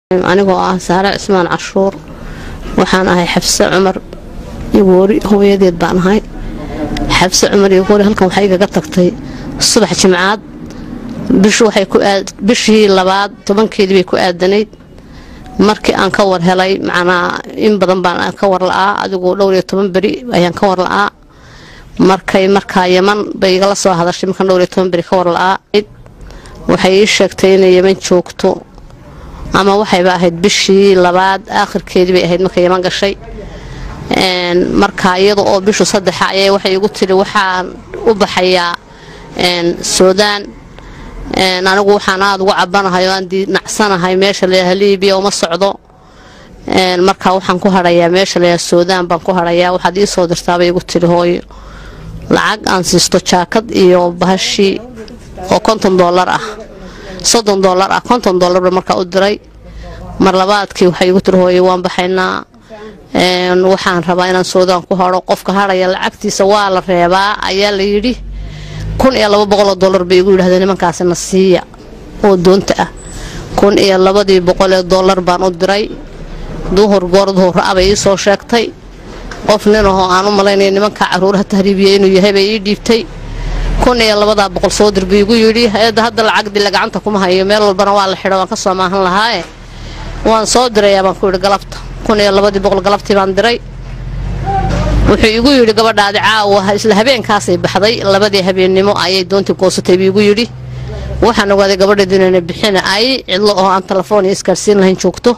anigoo ah saare cismaan cashuur waxaan ahay xabse cumar igoori hooyadeed baan ahay xabse cumar igoori halkan waxay igaga tagtay subax jimcaad bishii labaad tobankeedii bay ku aadanayd markii aan ka war helay macnaa in badan baan ka war la-aa adigoo dhowr iyo toban beri ayaan ka war la-aa markay markaa yaman bay igala soo hadashay markaan dhowr iyo toban beri ka war la-aa waxay ii sheegtay inay yaman joogto ama waxayba ahayd bishii labaad aakhirkeedii bay ahayd marka yaman gashay marka iyada oo bishu saddexa ayay waxay igu tiri waxaan u baxayaa suudaan anigu waxaan aada uga cabanahay oo aan dinacsanahay meesha layaha libiya uma socdo marka waxaan ku harayaa meesha layaha suudaan baan ku harayaa waxaad ii soo dirtaabay igu tiri hooyo lacag aan siisto jaakad iyo bahashii oo konton doolar ah soddon doolar ah konton doolarba markaa u diray mar labaadkii waxay igu tiri hooyo waan baxaynaa waxaan rabaa inaan suudaan ku haro qofka haraya lacagtiisa waa la reebaa ayaa la yidhi kun iyo laba boqoloo doolar bay igu yidhahdeen nimankaasina siiya oo doonta ah kun iyo labadii boqolee doolar baan u diray duhur goor duhur a bay ii soo sheegtay qof nin ahoo aan u malaynaya nimanka caruuraha tahriibiya inuu yahay bay ii dhiibtay kun iyo labadaa boqol soo dir buu igu yidhi hay-adda hadda lacag dila gacanta kuma hayo meel walbana waa la xidho waan ka soo maahan lahaaye waan soo dirayaa baan ku yidhi galabta kun iyo labadii boqol galabtii baan diray wuxuu igu yidhi gabadhaadi caawa isla habeenkaasay baxday labadii habeennimo ayay doontii goosatay buu igu yidhi waxaan ogaaday gabadheedu inayna bixina ay cidlo oo aan telefoon iyo isgaarsiin lahayn joogto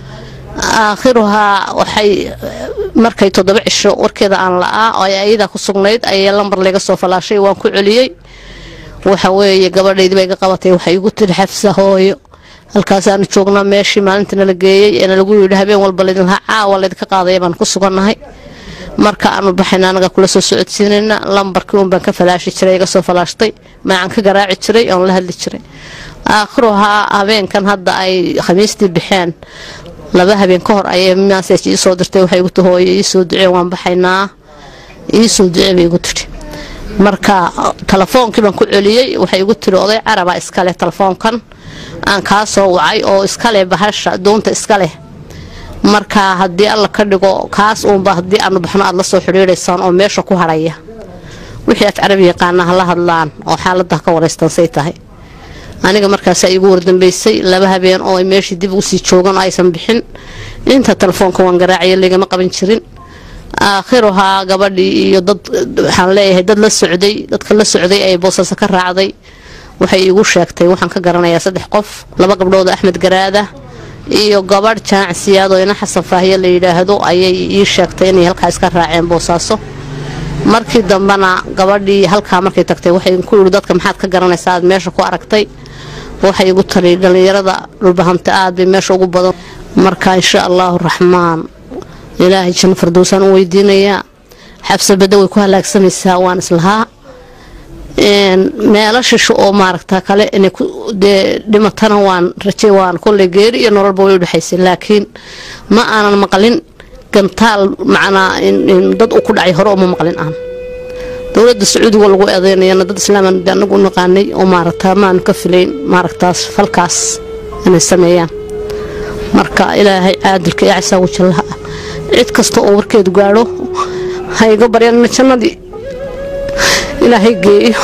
aakhiruhaa waxay markay toddoba cisho warkeeda aan la-aa oo ay ayadaa ku sugnayd ayay lambar layga soo falaashay waan ku celiyey waxa weeye gabadhaydii bay ga qabatay waxay igu tiri xafsa hooyo halkaasaanu joognaa meeshii maalinta nala geeyey eena lagu yidhi habeen walba laydinlahaa caawa laydinka qaadaya baan ku sugannahay marka aanu baxayna anaga kula soo socodsiinayna lambarkii uun baan ka falaashi jiray iga soo falaashtay maacaan ka garaaci jiray oon la hadli jiray aakhiruhaa habeenkan hadda ay khamiistii baxeen laba habeen ka hor ayay masaj ii soo dirtay waxay igu tihi hooyo iisoo ducee waan baxaynaa iisoo ducee bay igu tidhi marka telefoonkii baan ku celiyey waxay igu tiri oday caraba iskaleh telefoonkan aan kaa soo wacay oo iskaleh bahasha doonta iskaleh marka haddii alla ka dhigo kaas uunba haddii aanu baxno aad la soo xidhiidhaysaan oo meesha ku harhaya wixii af carabi yaqaana ha la hadlaan oo xaalada ka waraystaan say tahay aniga markaasaa iigu wardambeysay laba habeen oo ay meeshii dib ugu sii joogan oo aysan bixin inta telefoonka waan garaacaya laygama qaban jirin aakhiruhaa gabadhii iyo dad waxaan leeyahay dad la socday dadka la socday ay boosaaso ka raacday waxay iigu sheegtay waxaan ka garanayaa saddex qof laba gabdhood axmed garaada iyo gabadh jaanacsiyaad oo ina xasan faahiye la yidhaahdo ayay ii sheegtay inay halkaa iska raaceen boosaaso markii dambena gabadhii halkaa markay tagtay waxay ku yidhi dadka maxaad ka garanaysaa aad meesha ku aragtay waxay igu tali dhallinyarada dhulbahanta aad bay meesha ugu badan marka insha allaahu raxmaan ilaahay janno fardowsaan u weydiinayaa xabsa badda way ku halaagsamaysaa waan islahaa meelo shisho oo maaragta kale inay dee dhimatana waan rajay waan kolley geeri iyo nololba way udhexaysay laakiin ma aanan maqlin gantaal macnaa dad uu ku dhacay hore uma maqlin aan dowladda sacuudiga lagu eedeynayana dad islaaman anagu u naqaanay oo maaragta maanu ka filayn maaragtaas falkaas inay sameeyaan marka ilaahay caadilka iyo casaagu jallaha ah cid kasta oo warkeedu gaadho ha iga baryana jannadii ilaahay geeyo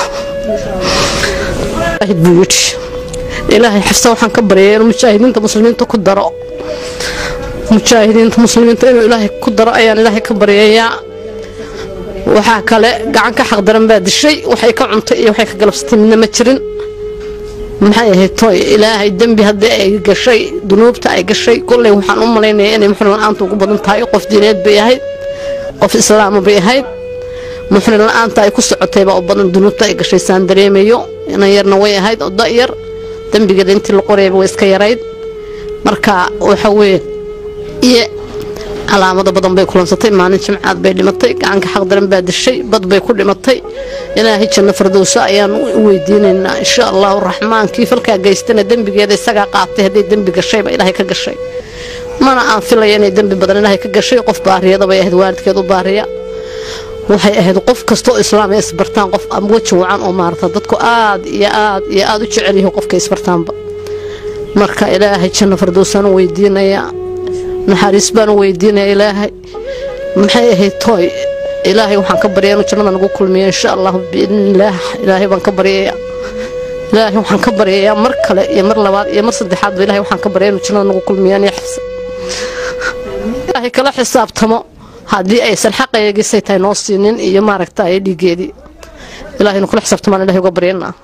buu yidhi ilaahay xifsa waxaan ka baryaya inuu mujaahidiinta muslimiinta ku daro mujaahidiinta muslimiinta inuu ilaahay ku daro ayaan ilaahay ka baryayaa waxaa kale gacan ka xaqdaran baa dishay waxay ka cuntay iyo waxay ka galabsatay midna ma jirin maxay ahayd tooy ilaahay dembi haddii ay gashay dunuubta ay gashay kolley waxaan u malaynayaa inay muxrin la-aanta ugu badan tahay qof diineed bay ahayd qof islaama bay ahayd muxrin la-aanta ay ku socotaybaa u badan dunuubta ay gashay saan dareemayo inan yarna way ahayd oo da-yar dembigeeda intii la qorayaba way iska yarayd marka waxa weye iyo calaamado badan bay kulansatay maalin jimcaad bay dhimatay gacanka xaqdaran baa dishay bad bay ku dhimatay ilaahay janno fardowso ayaan u weydiinaynaa insha allahu raxmaan kii falkaa geystana dembigeeda isagaa qaatay hadday dembi gashayba ilaahay ka gashay mana aan filaya inay dembi badan ilaahay ka gashay qof baariyada bay ahayd waalidkeed u baariya waxay ahayd qof kastaoo islaam ay isbartaan qof weji wacan oo maarata dadku aad iyo aad iyo aada u jecel yahay qofka isbartaanba marka ilaahay janno fardowsaan u weydiinayaa naxariis baan u weydiinaya ilaahay maxay ahayd tooy ilaahay waxaan ka baryaa inuu jannada nagu kulmiyo insha allahu biidnillaah ilaahay baan ka baryayaa ilaahay waxaan ka baryayaa mar kale iyo mar labaad iyo mar saddexaadba ilaahay waxaan ka baryaa inuu jannada nagu kulmiyo aniga xisa ilaahay kala xisaabtamo haddii aysan xaqaygiisay tahay noo siinin iyo maaragta ay dhiigeedii ilaahay nu kula xisaabtamaan ilahay uga baryanaa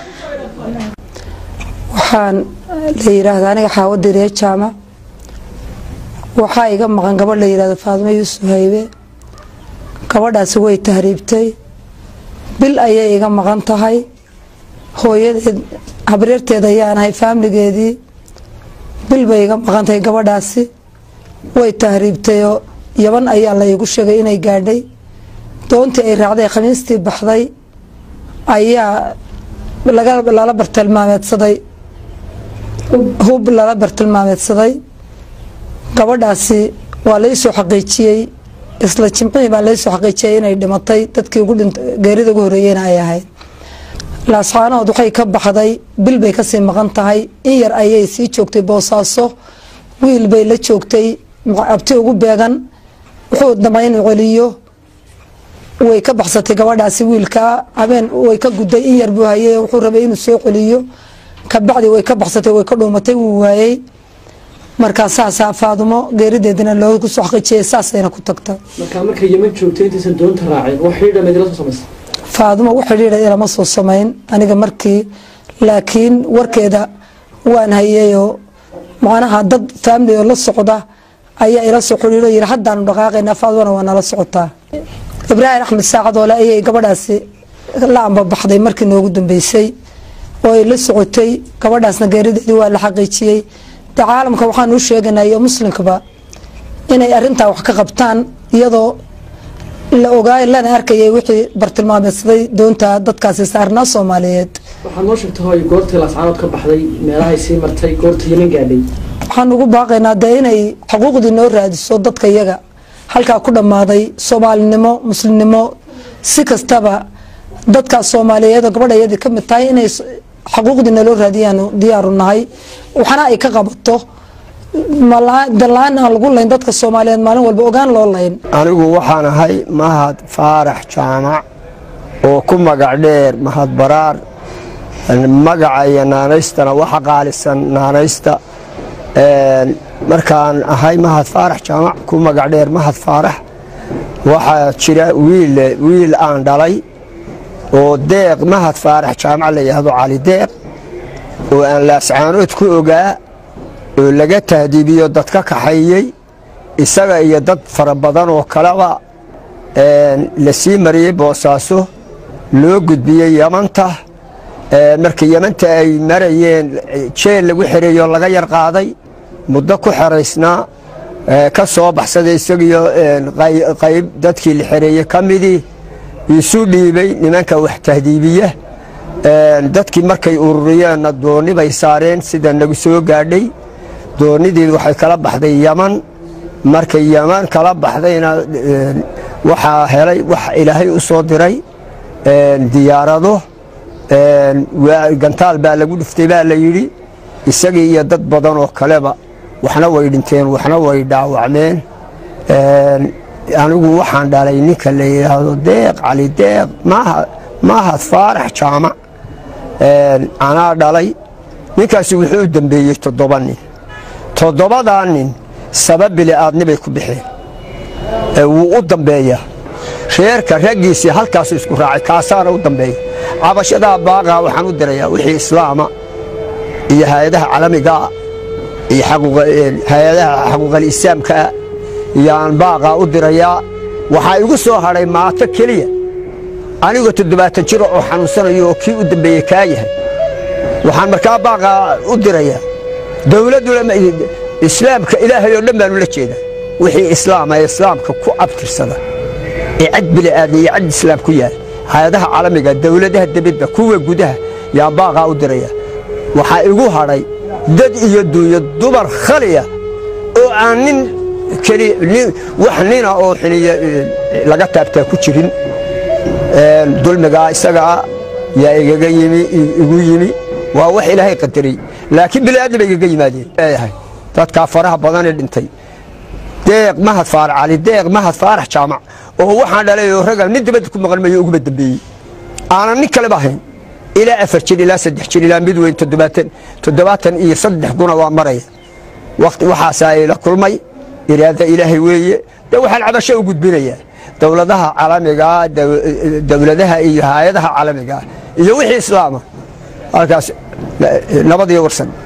waxaan la yidhaahdaa aniga xaawadiriye jaamac waxaa iga maqan gabadh la yidhahdo faadimo yuusuf haybe gabadhaasi way tahriibtay bil ayay iga maqan tahay hooyadeed habreerteed ayaanahay faamligeedii bil bay iga maqan tahay gabadhaasi way tahriibtayoo yaban ayaa la iigu sheegay inay gaadhay doontii ay raacday khamiistii baxday ayaa lala bartilmaameedsaday hub lala bartilmaameedsaday gabadhaasi waa laysoo xaqiijiyey isla jimcihii baa laysoo xaqiijiyay inay dhimatay dadkii geerida ugu horeeyeyna ay ahayd laascaanood waxay ka baxday bil bay kasii maqan tahay in yar ayay sii joogtay boosaaso wiil bay la joogtay abti ugu beegan wuxuu damay inuu celiyo way ka baxsatay gabadhaasi wiilkaa habeen way ka guday in yar buu hayay wuxuu rabay inuu soo celiyo kabacdi way ka baxsatay way ka dhuumatay wuu waayey markaa saasaa faadumo geerideedina loogu soo xaqiijiyay saasayna ku tagta markaa markay yeman joogtay intaysan doonta raaceen wax xidhiidha meedila soo samaysa faadumo wax xidhiidha ilama soo samayn aniga markii laakiin warkeeda waan hayayoo macnaha dad faamili oo la socda ayaa ila soo xidhiidho yiri haddaanu dhaqaaqaynaa faadumona waa nala socotaa ibraahim axmed saacadoole ayay gabadhaasi la ambabaxday markii noogu dambeysay oo ay la socotay gabadhaasna geerideedii waa la xaqiijiyey de caalamka waxaan u sheeganay iyo muslimkaba inay arintaa wax ka qabtaan iyadoo la ogaay lana arkayay wixii bartilmaameedsaday doonta dadkaasi saarnaa soomaaliyeed waxaad noo sheegtay hooy goortii laascaanood ka baxday meelahay sii martay goorta yeman gaadhay waxaan ugu baaqaynaa dee inay xuquuqdii noo raadiso dadka iyaga halkaa ku dhammaaday soomaalinimo muslimnimo si kastaba dadkaas soomaaliyeed oo gabadha iyadii ka mid tahay inay xuquuqdii naloo raadiyaanu diyaaru nahay waxna ay ka qabato dalaan aan lagu layn dadka soomaaliyeed maalin walba ogaan loo layn anigu waxaan ahay mahad faarax jaamac oo ku magac dheer mahad baraar magaca iyo naanaystana waxa qaalisan naanaysta markaan ahay mahad faarax jaamac ku magac dheer mahad faarax waxaa jira wiil aan dhalay oo deeq mahad faarax jaamac la yidhaahdo cali deeq oo aan laascaanood ku ogaa oo laga tahdiibiyo dad ka kaxeeyey isaga iyo dad fara badan oo kaleba la sii mariyey boosaaso loo gudbiyey yamanta markii yamanta ay marayeen jeel lagu xereeyo laga yar qaaday muddo ku xeraysnaa ka soo baxsaday isagiyo qayb dadkii la xereeyey ka midii isu dhiibay nimanka wax tahdiibiya dadkii markay ururiyeenna doonni bay saareen sida nagu soo gaadhay doonnidii waxay kala baxday yaman markay yaman kala baxdayna waxaa helay wax ilaahay u soo diray diyaarado gantaal baa lagu dhuftay baa la yidhi isagii iyo dad badan oo kaleba waxna way dhinteen waxna way dhaawacmeen anigu waxaan dhalay ninka la yidhaahdo deeq cali deeq mahad faarax jaamac anaa dhalay ninkaasi wuxuu u dembeeyey toddoba nin toddobadaa nin sabab bili'aadnibay ku bixeen wuu u dambeeyaa reerka raggiisii halkaasu isku raacay kaasaana u dambeeya cabashadaa baaqaa waxaan u dirayaa wixii islaama iyo hay-adaha calamigaa iyo hay-adaha xaquuqalislaamkaa iyaan baaqaa u dirayaa waxaa igu soo hadhay maato keliya anigoo toddobaatan jiro oo xanuunsanayo oo kii u dambeeyey kaa yahay waxaan markaa baaqaa u dirayaa dowladduna islaamka ilaahay oo dhan baanu la jeedaa wixii islaama ee islaamka ku abtirsada ee cad bili'aadmi iyo cad islaam ku yaal hay-adaha calamiga dowladaha debedda kuwa gudaha yaa baaqaa u diraya waxaa igu hadhay dad iyo duunyo dumar khaliya oo aan nin wax nina oo xiniya laga taabtaa ku jirin dulmigaa isagaa yaa igaga yimi igu yimi waa wax ilaahay qadaray laakiin bili-aadna bay igaga yimaadeen leeyahay dadkaa faraha badanee dhintay deeq mahad faarax cali deeq mahad faarax jaamac oo waxaan dhalay oo raga nin dibadda ku maqan mayo uguma dambeeyey aanan nin kaleba ahayn ilaa afar jir ilaa saddex jir ilaa mid weyn toddobaatan toddobaatan iyo saddex guna waa maraya waqti waxaasaa ila kulmay iraada ilaahay weeye dee waxaan cabasho u gudbinayaa dowladaha caalamigaa dowladaha iyo hay-adaha caalamigaa iyo wixii islaama halkaas nabad iyo warsan